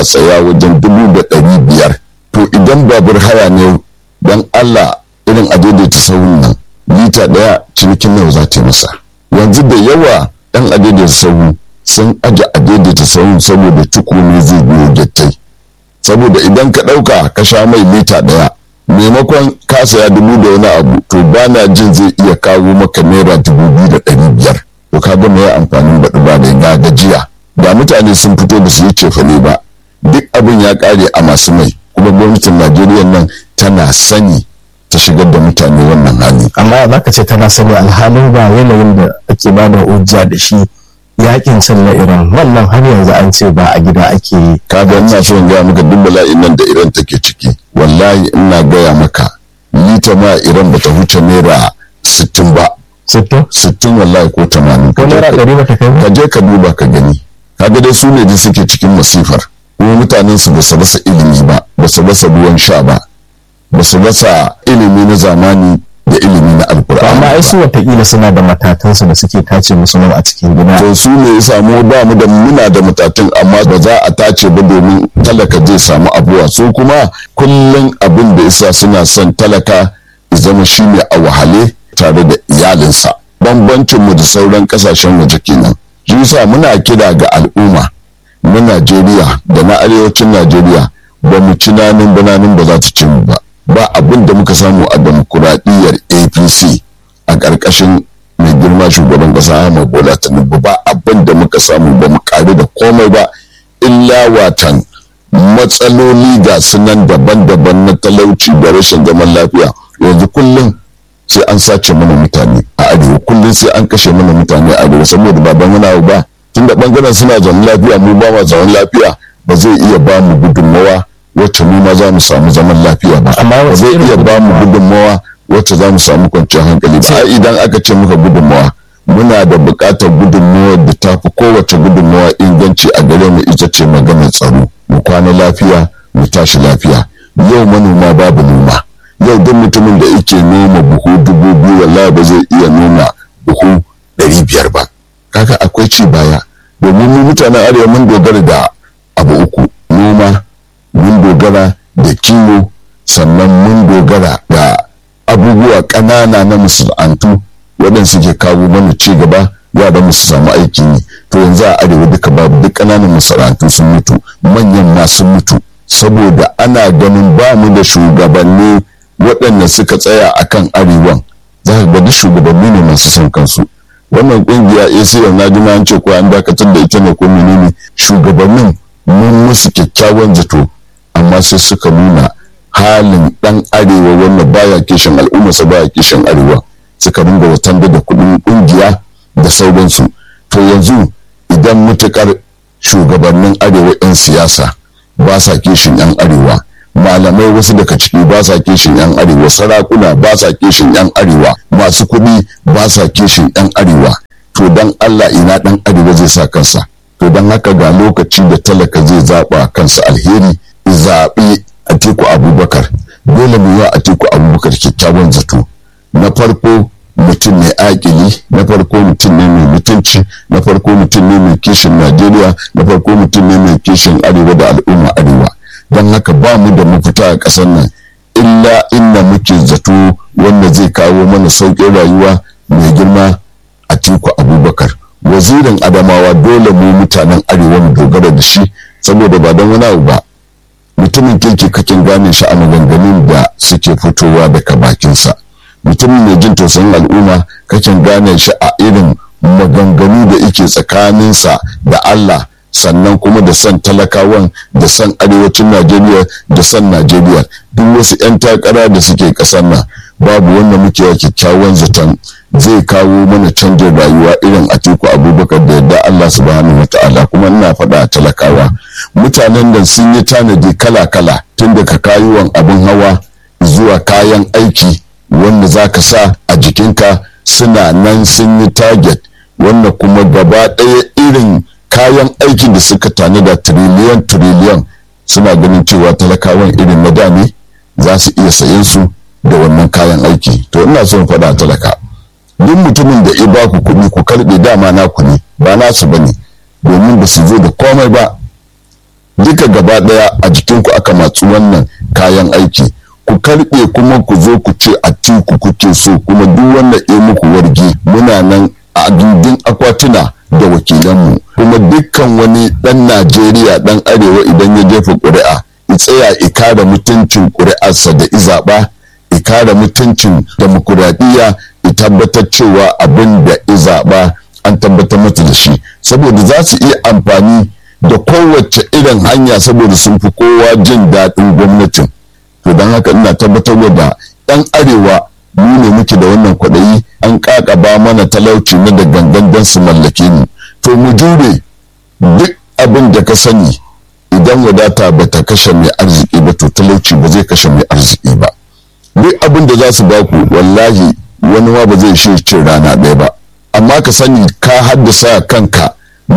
a tsaya wajen dubu da ɗari biyar to idan babur haya ne don allah irin a daidaita sahun nan lita ɗaya cinikin nawa za ta yi masa yanzu da yawa ɗan a daidaita sahu sun aje a daidaita sahun saboda ciko ne zai biyo gyattai saboda idan ka ɗauka ka sha mai lita ɗaya maimakon ka saya dubu da wani abu to ba na jin zai iya kawo maka naira dubu biyu da ɗari biyar to ka ga mai amfanin baɗi ba da na gajiya da mutane sun fito da su yi cefane ba duk abin ya ƙare a masu mai kuma gwamnatin najeriya nan tana sani ta shigar da mutane wannan hali amma za ka ce tana sani alhalin ba yanayin da ake ba da hujja da shi yakin sallar iran wannan har yanzu an ce ba a gida ake yi kaga ina so in gaya maka duk bala'in nan da iran take ciki wallahi ina gaya maka lita ma iran bata huce naira sittin ba sittin sittin wallahi ko tamanin ko naira ɗari ba ta kai ba ka je ka duba ka gani kaga dai su ne da suke cikin masifar kuma mutanen su ba su rasa ilimi ba ba su rasa ruwan sha ba ba su rasa ilimi na zamani da ilimi na alkur'ani amma ai su watakila suna da matatansu da suke tace musu nan a cikin gida to su ne ya samu ba mu da muna da matatun amma ba za a tace ba domin talaka zai samu abuwa su kuma kullum abin da isa suna son talaka ya zama shine a wahale tare da iyalinsa bambancin mu da sauran kasashen waje kenan shi yasa muna kira ga al'umma na Najeriya da na arewacin Najeriya ba mu ci nanin bananin ba za ta ci mu ba ba abin da muka samu a demokuraɗiyyar apc a ƙarƙashin mai girma shugaban ƙasa ahmad bola tinubu ba abin da muka samu ba mu ƙari da komai ba illa watan matsaloli ga sunan daban-daban na talauci da rashin zaman lafiya yanzu kullum sai an sace mana mutane a arewa kullum sai an kashe mana mutane a arewa saboda baban wani ba tun da bangaren suna zaman lafiya mu ba ma zaman lafiya ba zai iya ba mu gudunmawa wacce mu ma za mu samu zaman lafiya ba Amma ba wace zai irin iya ba mu gudunmawa wacce za mu samu kwanciyar hankali ba ai idan aka ce muka gudunmawa muna da buƙatar gudunmawa da ta fi kowace gudunmawa inganci a gare mu ita ce maganar tsaro mu kwana lafiya mu tashi lafiya yau manoma babu noma yau duk mutumin da yake noma buhu dubu biyu wallahi ba zai iya noma buhu ɗari biyar ba kaga akwai ci baya domin mu mutanen arewa mun dogara da abu uku noma mun dogara da kiwo sannan mun dogara da abubuwa ƙanana na masana'antu waɗanda suke kawo mana ci gaba yaran mu su samu aikin yi to yanzu a arewa duka babu duk ƙananan masana'antu sun mutu manyan ma sun mutu saboda ana ganin ba mu da shugabanni waɗanda suka tsaya akan arewan za ka ga duk shugabanni ne masu son kansu wannan kungiya ACL na ji ma an ce ko an dakatar da ita ne ko menene shugabannin mun musu kyakkyawan zato amma sai suka nuna halin dan arewa wannan baya kishin al'ummarsa baya kishin arewa suka ringa watan da kudin kungiya da sauransu to yanzu idan mutukar shugabannin arewa 'yan siyasa ba sa kishin 'yan arewa malamai wasu daga ciki ba sa kishin 'yan arewa sarakuna ba sa kishin 'yan arewa masu kuɗi ba sa kishin 'yan arewa to dan allah ina dan arewa zai sa kansa to don haka ga lokaci da talaka zai zaɓa kansa alheri zaɓi atiku abubakar dole mu yi wa atiku abubakar kyakkyawan zato na farko mutum ne akili na farko mutum ne mai mutunci na farko mutum ne mai kishin najeriya na farko mutum ne mai kishin arewa da al'umma arewa don haka ba mu da mafita a ƙasar nan illa inda muke zato wanda zai kawo mana sauƙin rayuwa mai girma a tiku abubakar wazirin adamawa dole mu mutanen arewa mu dogara da shi saboda ba don wani abu ba mutumin kirki kakin gane shi a maganganun da suke fitowa daga bakinsa mutumin mai jin tausayin al'umma kakin gane shi a irin maganganu da yake tsakaninsa da Allah sannan kuma da son talakawan da son arewacin Najeriya da son Najeriya duk wasu 'yan takara da suke ƙasar nan babu wanda muke wa kyakkyawan zaton zai kawo mana canjin rayuwa irin Atiku Abubakar da yadda Allah subhanahu wa ta'ala kuma ina faɗa a talakawa mutanen da sun yi tanadi kala-kala tun daga kayuwan abin hawa zuwa kayan aiki wanda za ka sa a jikinka suna nan sun yi target wanda kuma gaba ɗaya irin kayan aikin da suka tanada tiriliyan tiriliyan suna ganin cewa talakawan irin na da ne za su iya sayen su da wannan kayan aiki to ina son faɗa a talaka duk mutumin da ya ba ku kuɗi ku karɓe dama naku ne ba nasu ba ne domin ba su zo da komai ba duka gaba daya a jikinku aka matsu wannan kayan aiki ku karbe kuma ku zo ku ce a tiku kuke so kuma duk wanda ya muku wargi muna nan a gindin akwatuna da wakilanmu kuma dukkan wani dan najeriya dan arewa idan ya jefa ƙuri'a ya tsaya ya kare mutuncin ƙuri'arsa da izaɓa ya kare mutuncin demokuraɗiyya ya tabbatar cewa abin da izaɓa an tabbatar mata da shi saboda za su iya amfani da kowace irin hanya saboda sun fi kowa jin daɗin gwamnatin to don haka ina tabbatar da 'yan arewa mu ne muke da wannan kwaɗayi an ƙaƙaba mana talauci na da gangan don su mallake mu to mu jure duk abin da ka sani idan wadata ba ta kashe mai arziki ba to talauci ba zai kashe mai arziki ba duk abin da za su baku wallahi wani ma ba zai shi cin rana ɗaya ba amma ka sani ka haddasa kanka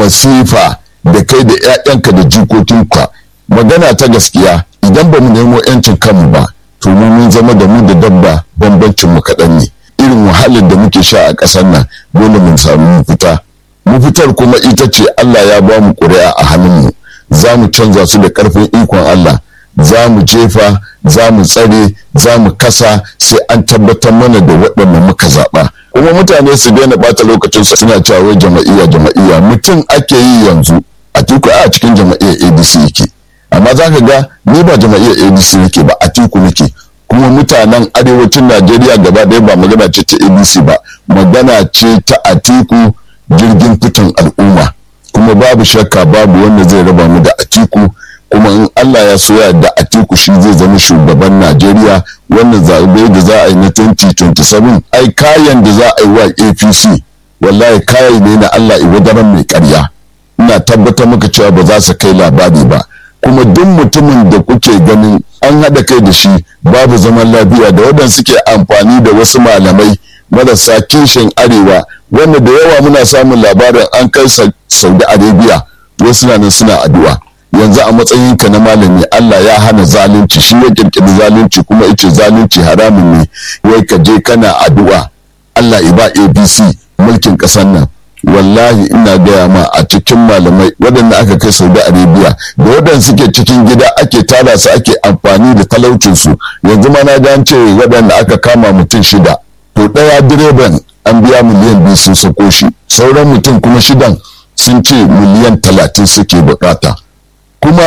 masifa da kai da 'ya'yanka da jikokinka magana ta gaskiya idan ba mu nemo 'yancin kanmu ba to mu mun zama da mu da dabba bambancin mu kaɗan ne irin wahalar da muke sha a ƙasar nan dole mun samu mafita mafitar kuma ita ce Allah ya ba mu ƙuri'a a hannunmu za mu canza su da ƙarfin ikon Allah za mu jefa za mu tsare za mu kasa sai an tabbatar mana da waɗanda muka zaɓa kuma mutane su daina ɓata lokacin su suna cewa jama'iyya jama'iyya mutum ake yi yanzu a tiku a cikin jama'iyyar adc yake amma za ka ga ni ba jama'iyyar adc nake ba a tiku nake kuma mutanen arewacin najeriya gaba ɗaya ba magana ce ta adc ba magana ce ta atiku jirgin fitan al'umma kuma babu shakka babu wanda zai raba mu da atiku kuma in Allah ya so da atiku shi zai zama shugaban Najeriya wannan zaɓe da za a yi na 2027 ai kayan da za a yi wa APC wallahi kayan ne na Allah iwadaran mai karya ina tabbatar maka cewa ba za su kai labari ba kuma duk mutumin da kuke ganin an haɗa kai da shi babu zaman lafiya da waɗanda suke amfani da wasu malamai marasa kishin arewa wanda da yawa muna samun labarin an kai saudi arabia wasu na nan suna addu'a yanzu a matsayinka na malami Allah ya hana zalunci shi ya kirkiri zalunci kuma yace zalunci haramun ne wai ka je kana addu'a Allah iba ABC mulkin ƙasar nan wallahi ina gaya ma a cikin malamai waɗanda aka kai saudi arabia da waɗanda suke cikin gida ake tara su ake amfani da talaucinsu yanzu ma na gan ce waɗanda aka kama mutum shida to ɗaya direban an biya miliyan biyu sun sako shi sauran mutum kuma shidan sun ce miliyan talatin suke bukata kuma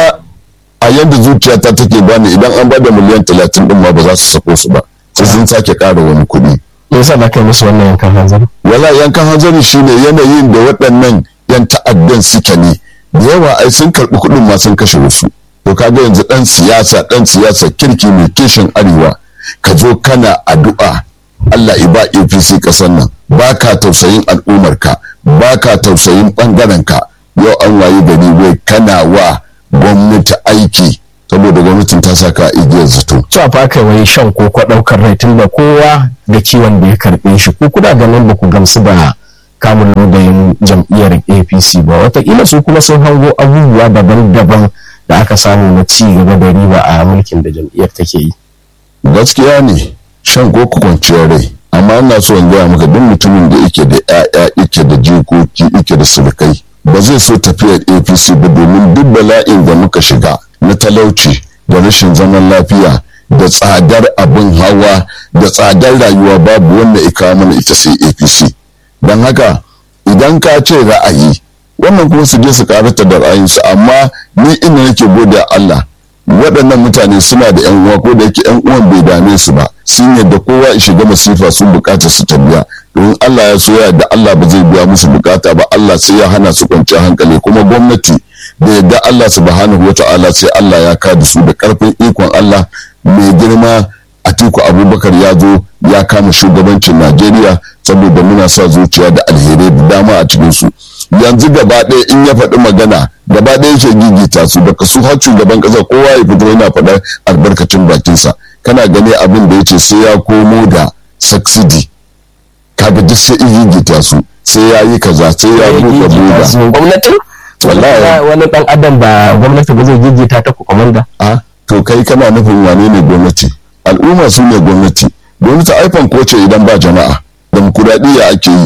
a yadda zuciyata take bani idan an bada miliyan talatin din ma ba za su sako su ba sai sun sake ƙara wani kuɗi. me yasa da kai musu wannan yankan hanzari wala yankan hanzari shine yanayin da waɗannan yan ta'addan suke ne da yawa ai sun karɓi kuɗin ma sun kashe wasu to kaga yanzu ɗan siyasa ɗan siyasa kirki mai kishin arewa ka zo kana addu'a Allah iba APC ƙasar nan ba ka tausayin al'ummarka ba ka tausayin ɓangarenka yau an wayi gari wai kana wa gwamnati aiki saboda gwamnatin ta saka igiyar zato. cewa fa kai wai shan koko ɗaukar rai tun da kowa da kiwon da ya karɓe shi ko kuna ganin ba ku gamsu da kamun lodayin jam'iyyar apc ba wataƙila su kuma sun hango abubuwa daban-daban da aka samu na ci gaba da riba a mulkin da jam'iyyar take yi. gaskiya ne shan koko kwanciyar rai amma ina so in gaya maka duk mutumin da yake da 'ya'ya yake da jikoki yake da surukai ba zai so tafiyar apc ba domin duk bala'in da muka shiga na talauci da rashin zaman lafiya da tsadar abin hawa da tsadar rayuwa babu wanda ya kawo mana ita sai apc don haka idan ka ce ra'ayi wannan kuma su je su karata da ra'ayinsu amma ni ina nake gode Allah waɗannan mutane suna da yan uwa ko da yake yan uwan bai dame su ba sun yadda kowa ya shiga masifa sun bukata su ta biya domin Allah ya so da Allah ba zai biya musu bukata ba Allah sai ya hana su kwanciyar hankali kuma gwamnati da yadda Allah subhanahu wa ta'ala sai Allah ya kada su da karfin ikon Allah mai girma Atiku Abubakar ya zo ya kama shugabancin Najeriya saboda muna sa zuciya da alherai da dama a cikin su yanzu gaba ɗaya in ya faɗi magana gaba ɗaya yake gigita su daga su har shugaban ƙasa kowa ya fito yana faɗar albarkacin bakinsa kana gani abin da yace sai ya komo da subsidy kaga duk sai in gigita su sai ya yi kaza sai ya buɗe buɗa gwamnatin wallahi wani dan adam ba gwamnati ba zai gigita ta ku komanda a to kai kana nufin wane ne gwamnati al'umma su ne gwamnati gwamnati aifan ko ce idan ba jama'a demokuraɗiyya ake yi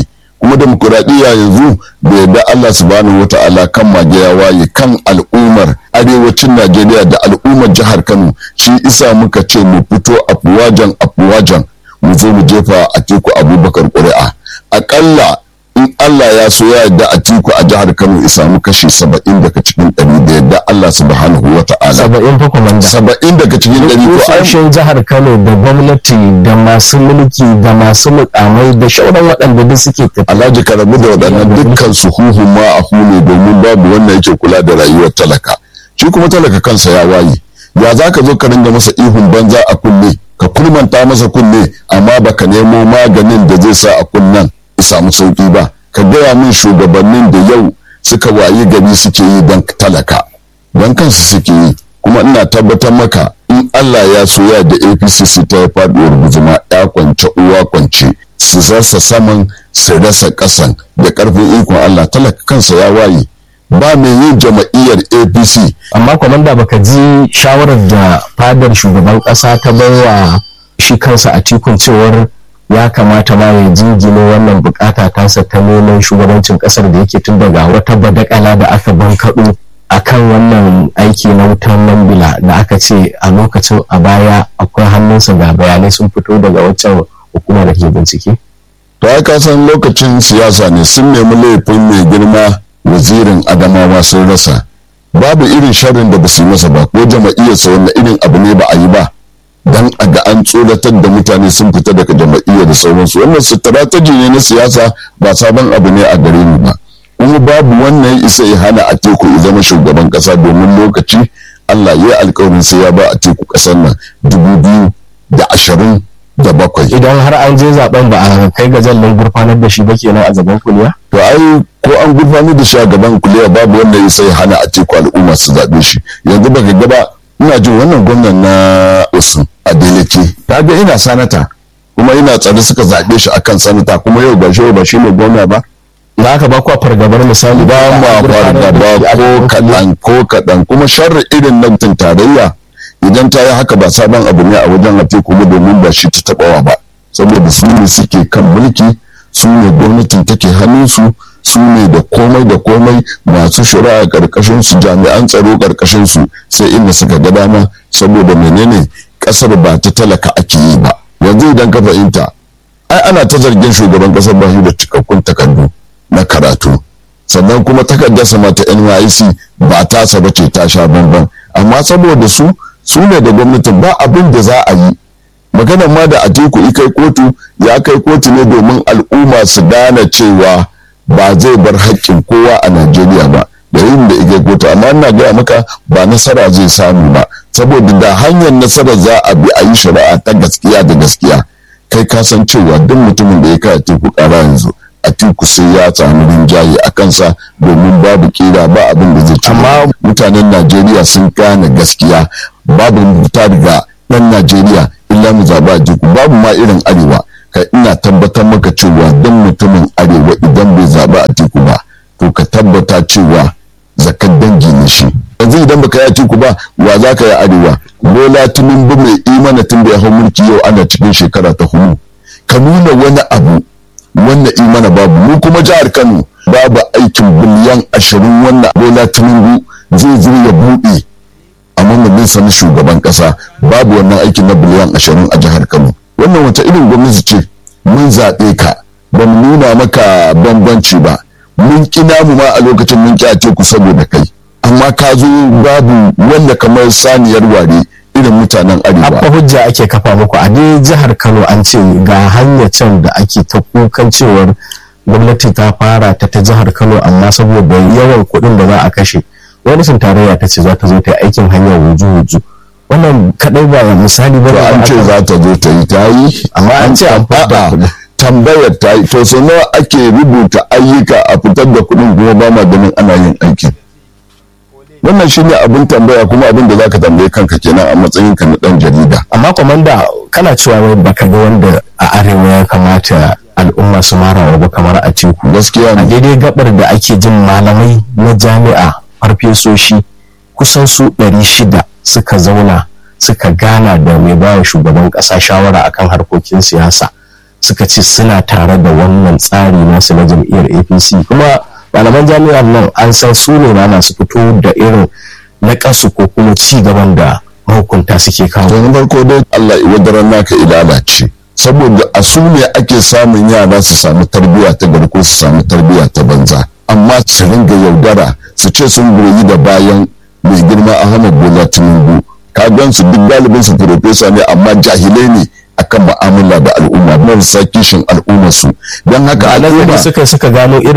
kuma demokuraɗiyya yanzu da yadda Allah subhanahu wa ta'ala kan mage ya waye kan al'ummar arewacin Najeriya da al'ummar jihar Kano shi isa muka ce mu fito afuwajan afuwajan mu zo mu jefa a teku abubakar ƙuri'a aƙalla in Allah ya so ya yadda a tiku a jihar Kano ya samu kashi saba'in daga cikin ɗari da yadda Allah subhanahu wa ta'ala. saba'in fa komanda Saba'in daga cikin ɗari to ai kusoshin jihar kano da gwamnati da masu mulki da masu mukamai da shauran waɗanda duk suke tafi Alhaji ka rabu da waɗannan dukkan su huhun ma a hune domin babu wanda yake kula da rayuwar talaka. Shi kuma talaka kansa ya waye. Ya za ka zo ka ringa masa ihun banza a kunne ka kurmanta masa kunne amma baka nemo maganin da zai sa a kunnen ya samu sauki ba. Ka gaya min shugabannin da yau suka wayi gari suke yi don talaka. Don kansu suke yi. Kuma ina tabbatar maka in Allah ya so ya da APC su ta faɗuwar guzuma ya kwance uwa kwance su rasa saman su rasa ƙasan da ƙarfin ikon Allah talaka kansa ya waye ba mai yin jama'iyyar APC amma kwamanda baka ji shawarar da fadar shugaban ƙasa ta baiwa shi kansa a tikun cewar ya kamata ma ya jingine wannan bukata tasa ta neman shugabancin ƙasar da yake tun daga wata badakala da aka bankaɗo a kan wannan aiki na wutan lambila da aka ce a lokacin a baya akwai hannunsa ga bayanai sun fito daga waccan hukuma da ke bincike to ai ka san lokacin siyasa ne sun nemi laifin mai girma wazirin adamawa sun rasa babu irin sharrin da ba su yi masa ba ko jama'iyyarsa wanda irin abu ne ba a yi ba dan a ga an tsoratar da mutane sun fita daga jama'iyya da sauransu wannan strategy ne na siyasa ba sabon abu ne a gare ni ba kuma babu wannan ya isa ya hana a teku ya zama shugaban kasa domin lokaci Allah ya alkawarin sai ya ba a teku kasar nan dubu biyu da ashirin da bakwai idan har an je zaben ba a kai ga jallin gurfanar da shi ba kenan a gaban kuliya to ai ko an gurfanar da shi a gaban kuliya babu wanda ya sai hana a teku al'umma su zaɓe shi yanzu baka gaba ina jin wannan gwamnan na Osun Adeleke ta ga ina sanata kuma ina tsare suka zaɓe shi akan sanata kuma yau ba shi ba shi ne gwamna ba da aka ba ku a fargabar misali ba ma fargaba ko kaɗan ko kaɗan kuma sharri irin nan tun tarayya idan ta yi haka ba sabon abu ne a wajen ate kuma domin ba shi ta taɓawa ba saboda su ne suke kan mulki su ne gwamnatin take hannunsu su ne da komai da komai masu shari'a karkashin su jami'an tsaro karkashin su sai inda suka ga dama saboda menene kasar ba ta talaka ake yi ba yanzu idan ka fahimta ai ana ta zargin shugaban kasar ba shi da cikakkun takardu na karatu sannan kuma takardarsa mata NYC ba tasa ba ce ta sha bamban amma saboda su su ne da gwamnatin ba abin da za a yi maganar ma da atiku kai kotu ya kai kotu ne domin al'umma su gane cewa ba zai bar haƙƙin kowa a najeriya ba da yin da ikai kotu amma ina gaya maka ba nasara zai samu ba saboda da hanyar nasara za a bi a yi shari'a ta gaskiya da gaskiya kai ka san cewa duk mutumin da ya kai atiku ƙara yanzu atiku sai ya samu rinjaye a kansa domin babu kira ba abin da zai ci Amma- mutanen najeriya sun gane gaskiya babu fita daga ɗan najeriya illa mu zaɓa a jiku babu ma irin arewa kai ina tabbatar maka cewa don mutumin arewa idan bai zaɓa a tiku ba to ka tabbata cewa zakar dangi ne shi yanzu idan baka yi a tiku ba wa za ka yi arewa bola tinubu mai imana tun da ya hau mulki yau ana cikin shekara ta hudu ka nuna wani abu wannan imana babu mu kuma jihar kano babu aikin biliyan ashirin wannan bola tinubu zai zo ya buɗe a mamallin na shugaban kasa babu wannan aikin na biliyan ashirin a jihar kano wannan wata irin gwamnati ce mun zaɓe ka ba mu nuna maka bambanci ba mun kina mu ma a lokacin mun ki a teku saboda kai amma ka zo babu wanda kamar saniyar ware irin mutanen arewa abba hujja ake kafa muku a dai jihar kano an ce ga hanyar can da ake ta kukan cewar gwamnati ta fara ta ta jihar kano amma saboda yawan kuɗin da za a kashe gwamnatin tarayya ta ce za ta zo ta yi aikin hanyar wuju-wuju wannan kadai ba misali ba to da an ce aka- za ta zo ta yi ta yi Amma an ce an fitar da A'a, kuɗin. tambayar ta yi to sau nawa ake rubuta ayyuka a fitar da kuɗin kuma ba ma ganin ana yin aikin wannan shine abin tambaya kuma abin da zaka tambaye kanka kenan a matsayin ka na dan jarida amma kwamanda kana cewa wai baka ga wanda a arewa ya kamata al'umma su mara ba kamar a teku gaskiya a ne daidai gabar da ake jin malamai na jami'a farfesoshi kusan su 600 suka zauna suka gana da mai bawa shugaban kasa shawara akan harkokin siyasa suka ce suna tare da wannan tsari nasu na jam'iyyar apc kuma malaman jami'ar nan an san su ne na su fito da irin na kasu ko kuma ci gaban da mahukunta suke kawo. to na farko dai Allah wadaran naka ilalace saboda a su ne ake samun yara su samu tarbiyya ta gari ko su samu tarbiyya ta banza amma su ringa yaudara su ce sun goyi da bayan mai girma Ahmad Bola Tinubu ka gan su duk galibin su profesa ne amma jahilai ne akan mu'amala da al'umma marasa kishin al'umma su don haka al'umma suka suka gano irin